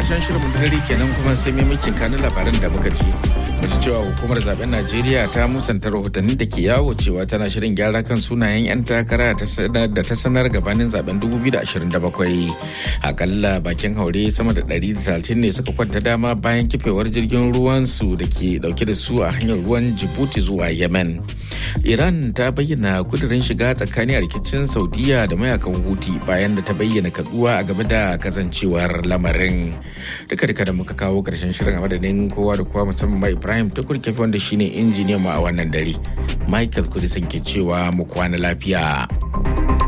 karshen shirin dare kenan kuma sai maimacin kanin labaran da muka ji mu ji cewa hukumar zaben najeriya ta musanta rahotannin da ke yawo cewa tana shirin gyara kan sunayen 'yan takara da ta sanar gabanin zaben 2027 akalla bakin haure sama da 130 ne suka kwanta dama bayan kifewar jirgin ruwan su da ke dauke da su a hanyar ruwan jibuti zuwa yemen iran ta bayyana kudirin shiga tsakani a rikicin saudiya da mayakan huti bayan da ta bayyana kaduwa a game da kasancewar lamarin duka duka da muka kawo karshen shirin a madadin kowa da kowa musamman ma ibrahim tukur kefi wanda shine injiniyan mu a wannan dare michael kudisin ke cewa mu kwana lafiya